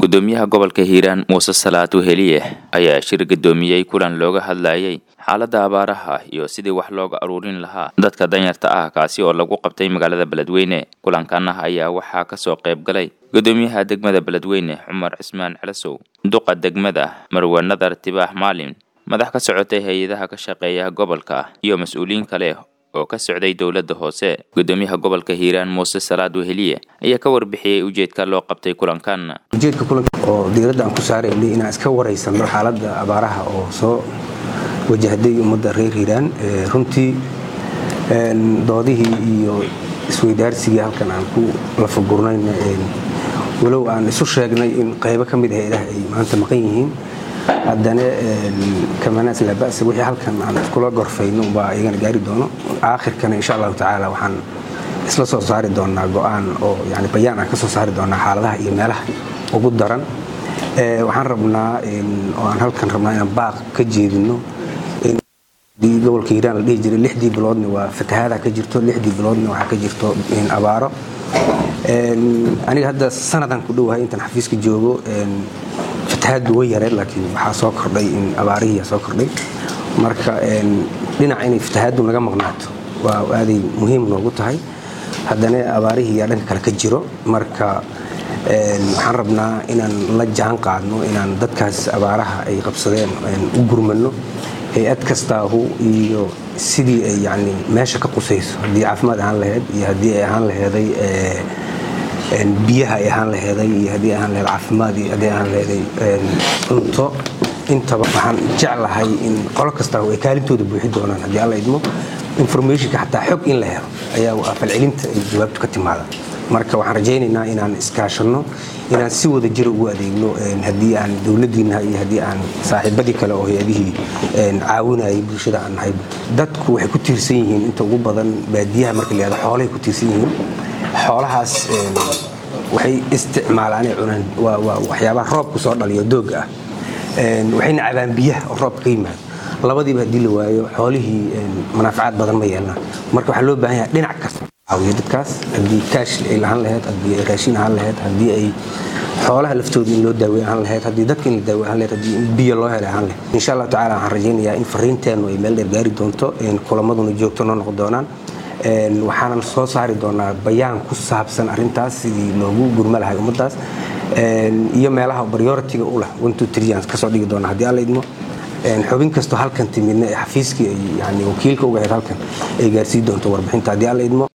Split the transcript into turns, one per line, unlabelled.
gudoomiyaha gobolka hiiraan muuse salaad weheliye ayaa shir gudoomiyey kulan looga hadlayay xaaladda abaaraha iyo sidii wax looga aruurin lahaa dadka danyarta ah kaasi oo lagu qabtay magaalada beledweyne kulankan ayaa waxaa kasoo qayb galay gudoomiyaha degmada beledweyne cumar cismaan celasow duqa degmada marwe nadar tibaax maalin madax ka socotay hay-adaha ka shaqeeya gobolka iyo mas-uuliyiin kale oo ka socday dowladda hoose gudoomiyaha gobolka hiiraan muuse salaad weheliye ayaa ka warbixiyey ujeedka loo qabtay kulankan
ujeedka kulanka oo diiradda aan ku saaraynay inaan iska waraysano xaaladda abaaraha oo soo wajahday ummadda reer hiiraan runtii doodihii iyo isweydaarsigii halkan aan ku lafagurnayna walow aan isu sheegnay in qaybo ka mid hay-adaha ay maanta maqan yihiin haddana kamanaas laaba'sa wixii halkan aan iskula gorfayno baa iyagana gaari doono aakhirkana insha allahu tacaala waxaan isla soo saari doonaa go-aan oo yani bayaan aan ka soo saari doonaa xaaladaha iyo meelaha ugu daran waxaan rabnaa oo aan halkan rabnaa inaan baaq ka jeedino gobolka hiiraan la dhihi jiray lixdii biloodna waa fatahaada ka jirto lixdii biloodna waxaa ka jirto abaaro aniga hadda sanadan ku dhowahay intaan xafiiska joogo fatahaaddu way yareen laakiin waxaa soo kordhay in abaarihiia soo kordhay marka dhinaca inay fatahaaddu naga maqnaato waa aaday muhiim noogu tahay haddana abaarihiiyaa dhanka kale ka jiro marka waxaan rabnaa inaan la jaan qaadno inaan dadkaas abaaraha ay qabsadeen u gurmano hay-ad kastaahu iyo sidii ay yani meesha ka qusayso haddii caafimaad ahaan laheyd iyo haddii ay ahaan laheeday biyaha ay ahaan laheeday iyo haddii ahaan laheed caafimaad iyo haddii ahaan laheeday cunto intaba waxaan jeclahay in qolo kastaahu ay kaalintooda buuxi doonaan haddii alla idmo informationka xataa xog in la helo ayaa waa falcelinta ay jawaabtu ka timaada marka waxaan rajaynaynaa inaan iskaashanno inaan si wada jira ugu adeegno haddii aan dowladiinnaha iyo haddii aan saaxiibadii kale oo hay-adihii caawinayay bulshada aan nahay dadku waxay ku tiirsan yihiin inta ugu badan baadiyaha marka la yihahdo xoolahay ku tiirsan yihiin xoolahaas waxay isticmaalaanay cunaan waa waxyaabaha roobku soo dhaliyo doogga ah waxayna cabaan biyaha oo roobka ka yimaado labadiiba haddii la waayo xoolihii manaafacaad badan ma yeelnaan marka waxaa loo baahan yahay dhinac kasta caawiyo dadkaas haddii kaash ay lahaan laheyd haddii ay raashin ahaan laheyd haddii ay xoolaha laftooda in loo daawey ahaan laheyd haddii dadka in la daawey ahaan laheyd haddii biyo loo helay ahaan laheyd insha allahu tacala waxaan rajaynayaa in fariinteennu ay meel dheer gaari doonto kulamaduna joogto noo noqon doonaan waxaanan soo saari doonaa bayaan ku saabsan arintaas sidii loogu gurma lahay ummaddaas iyo meelaha prioritiga u leh aan kasoo dhigi doona haddii alla idmo xubin kastoo halkan timidna ee xafiiskii ay yani wakiilka uga ahayd halkan ay gaarsii doonto warbixinta haddii alla idmo